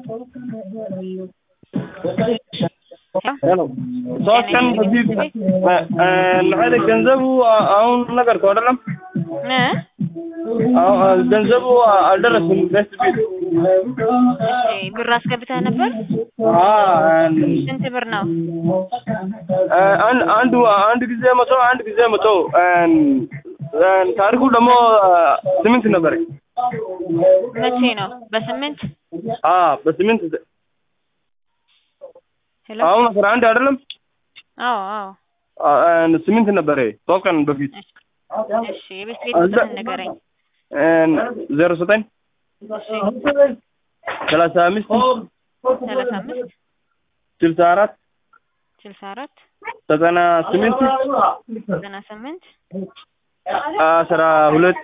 ሄሎ ሶስት ቀን በፊት ለኃይለ ገንዘቡ አሁን ነገርከው አይደለም? አዎ፣ ገንዘቡ አልደረስም። ደስ ቢል እሺ፣ ብር አስገብተህ ነበር? ስንት ብር ነው? አንድ አንዱ አንድ ጊዜ መቶ አንድ ጊዜ መቶ ታሪኩ ደግሞ ስምንት ነበር። መቼ ነው? በስምንት አ በስምንት ሄሎ። አሁን አስራ አንድ አይደለም? አዎ አዎ። ስምንት ነበር ሶስት ቀን በፊት እሺ፣ የቤት ቤት ቁጥርህን ንገረኝ። ዜሮ ዘጠኝ እሺ፣ ሰላሳ አምስት ሰላሳ አምስት ስልሳ አራት ስልሳ አራት ዘጠና ስምንት ዘጠና ስምንት አስራ ሁለት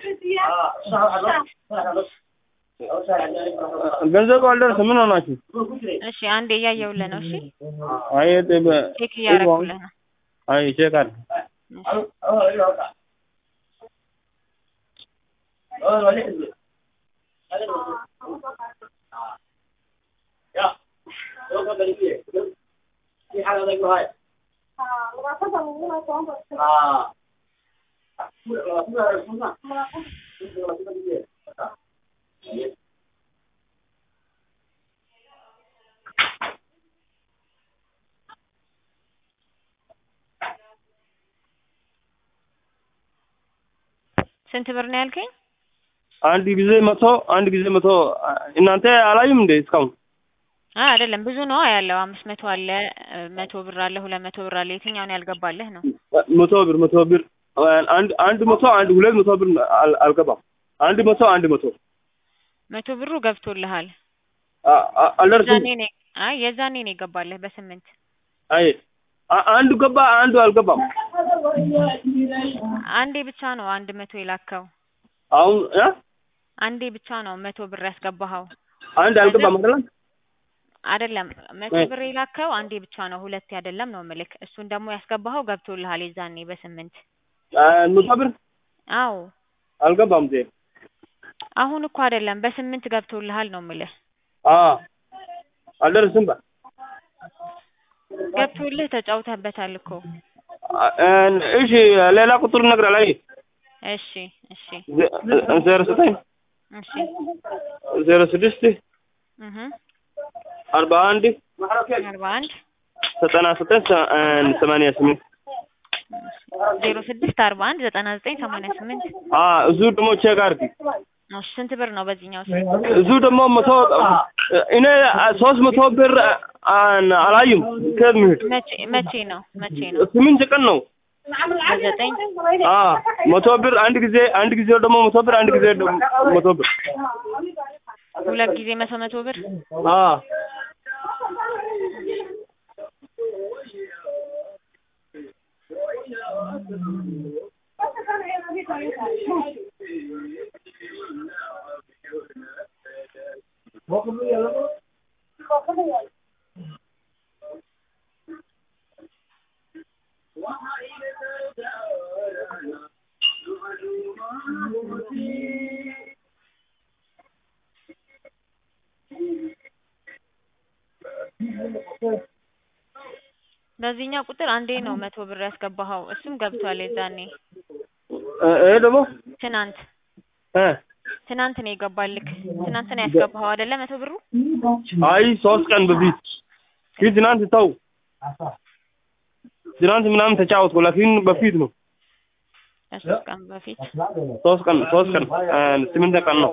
ገንዘቡ አልደረሰም። ምን ሆናችሁ? እሺ፣ አንዴ እያየሁልህ ነው። እሺ፣ አይ ቼክ እያደረኩልህ ነው። አይ ቼክ አድርግ። እሺ። ስንት ብር ነው ያልከኝ? አንድ ጊዜ መቶ አንድ ጊዜ መቶ እናንተ አላዩም እንዴ እስካሁን? አይ አይደለም፣ ብዙ ነው ያለው። አምስት መቶ አለ፣ መቶ ብር አለ፣ ሁለት መቶ ብር አለ። የትኛውን ያልገባልህ ነው? መቶ ብር መቶ ብር አንድ አንድ መቶ አንድ ሁለት መቶ ብር አል- አልገባም። አንድ መቶ አንድ መቶ መቶ ብሩ ገብቶልሃል። አ- አ- አልደረስም። የዛኔ ነው አይ የዛኔ ነው የገባልህ በስምንት አይ አ- አንዱ ገባ አንዱ አልገባም። አንዴ ብቻ ነው አንድ መቶ የላከው። አሁን እ? አንዴ ብቻ ነው መቶ ብር ያስገባኸው። አንድ አልገባም አይደለም? አይደለም መቶ አይ። ብር የላከው አንዴ ብቻ ነው፣ ሁለቴ አይደለም ነው ምልክ። እሱን ደግሞ ያስገባኸው ገብቶልሃል የዛኔ በስምንት አ፣ መቶ ብር አዎ አልገባም ዜ አሁን እኮ አይደለም በስምንት ገብቶልሃል ነው ምልህ። አ አልደረስም ባ ገብቶልህ ተጫውተህበታል እኮ። አ- እን- እሺ ሌላ ቁጥር ነግራል። አይ እሺ እሺ ዜ- ዜሮ ዘጠኝ እሺ ዜሮ ስድስት እህ አርባ አንድ አርባ አንድ ዘጠና ዘጠኝ ሰ- እን- ሰማንያ ስምንት ዜሮ ስድስት አርባ አንድ ዘጠና ዘጠኝ ሰማንያ ስምንት አ እዙ ደግሞ ቼክ አድርጊ። እሺ ስንት ብር ነው በዚህኛው? እዙ ደግሞ መቶ እኔ ሶስት መቶ ብር አን- አላዩም ከሚሄድ መቼ መቼ ነው መቼ ነው? ስምንት ቀን ነው። በዘጠኝ አ መቶ ብር አንድ ጊዜ አንድ ጊዜ ደግሞ መቶ ብር አንድ ጊዜ ደግሞ መቶ ብር ሁለት ጊዜ መቶ መቶ ብር አ በዚህኛው ቁጥር አንዴ ነው መቶ ብር ያስገባኸው። እሱም ገብቷል የዛኔ ይሄ ደግሞ ትናንት እ ትናንት ነው የገባልክ። ትናንት ነው ያስገባኸው አይደለ? መቶ ብሩ አይ ሶስት ቀን በፊት ግን ትናንት ተው ትናንት ምናምን ተጫወትኩ ላኪን በፊት ነው ከሶስት ቀን በፊት ሶስት ቀን ሶስት ቀን እ ስምንት ቀን ነው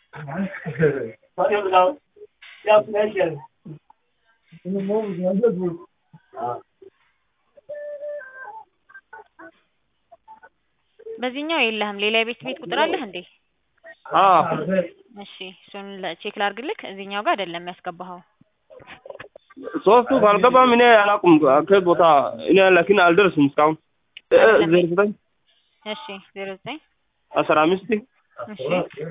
በዚህኛው የለህም። ሌላ የቤት ቤት ቁጥር አለህ እንዴ? አ እሺ እሱን ለ- ቼክ ላድርግልክ። እዚህኛው ጋር አይደለም ያስገባኸው። ሶስቱ ካልገባም እኔ አላውቅም ከየት ቦታ እኔ ላኪን አልደርስም እስካሁን እ ዜሮ ዘጠኝ እሺ ዜሮ ዘጠኝ አስራ አምስት እሺ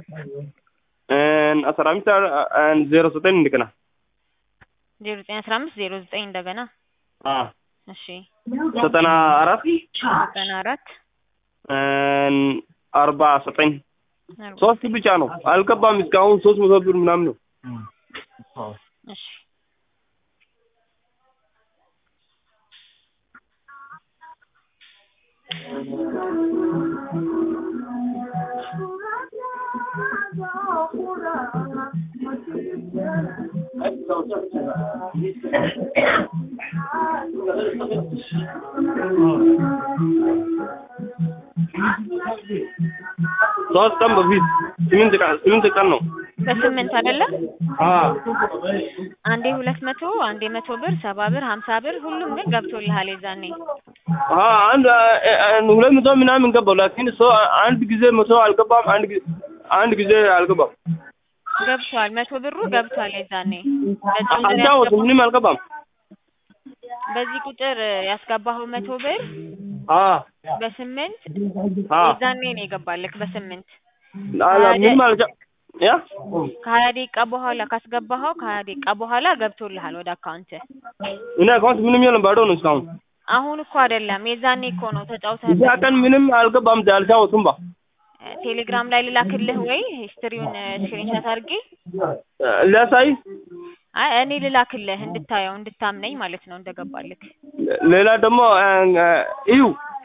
እን አስራ አምስት እን ዜሮ ዘጠኝ እንደገና ዜሮ ዘጠኝ አስራ አምስት ዜሮ ዘጠኝ እንደገና አ እሺ ዘጠና አራት ዘጠና አራት እን አርባ ዘጠኝ አርባ ሶስት ብቻ ነው አልገባም እስካሁን ሶስት መቶ ብር ምናምን ነው እሺ ሶስት ቀን በፊት ስምንት ቀን ስምንት ቀን ነው። በስምንት አይደለ? አዎ አንዴ ሁለት መቶ አንዴ መቶ ብር ሰባ ብር ሀምሳ ብር ሁሉም ግን ገብቶልሃል የዛኔ አዎ አንድ አንድ ሁለት መቶ ምናምን ገባው። ላኪን ሰው አንድ ጊዜ መቶ አልገባም። አንድ ጊዜ አንድ ጊዜ አልገባም። ገብቷል። መቶ ብሩ ገብቷል የዛኔ በዚህ ቁጥር አልጫወትም፣ ያስገባው- ምንም አልገባም። በዚህ ቁጥር ያስገባኸው መቶ ብር አዎ በስምንት አዎ የዛኔ ነው የገባልክ በስምንት አላ ምንም አልጫ ያ ከሀያ ደቂቃ በኋላ ካስገባኸው ከሀያ ደቂቃ በኋላ ገብቶልሃል ወደ አካውንት እኔ አካውንት ምንም የለም፣ ባዶ ነው እስካሁን። አሁን እኮ አይደለም የዛኔ እኮ ነው እዚያ ተጫውተህበት ቀን ምንም አልገባም፣ አልጫወትም ባ ቴሌግራም ላይ ልላክልህ ወይ ሂስትሪውን ስክሪንሻት አድርጌ ሊያሳይ አይ እኔ ልላክልህ እንድታየው እንድታምነኝ ማለት ነው እንደገባልክ ሌላ ደግሞ እዩ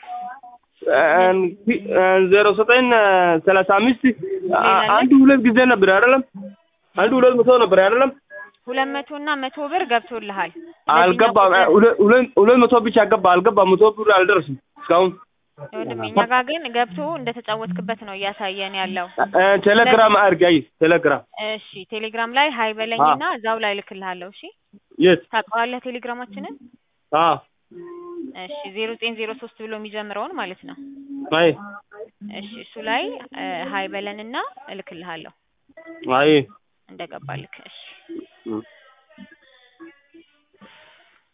ዜሮ ዘጠኝ ሰላሳ አምስት አንድ ሁለት ጊዜ ነበር አይደለም? አንድ ሁለት መቶ ነበር አይደለም? ሁለት መቶ እና መቶ ብር ገብቶልሃል አልገባም። ሁለት ሁለት- ሁለት መቶ ብቻ ገባ፣ አልገባም። መቶ ብር አልደረስም እስካሁን። ወንድሜ እኛ ጋር ግን ገብቶ እንደተጫወትክበት ነው እያሳየን ያለው ቴሌግራም አድርጊ፣ አይ ቴሌግራም እሺ ቴሌግራም ላይ ሀይ በለኝና እዛው ላይ ልክልሃለሁ እሺ የት? ታውቀዋለህ ቴሌግራማችንን አዎ እሺ ዜሮ ዘጠኝ ዜሮ ሶስት ብሎ የሚጀምረውን ማለት ነው አይ እሺ እሱ ላይ ሀይ በለንና እልክልሃለሁ አይ እንደገባልክ እሺ እ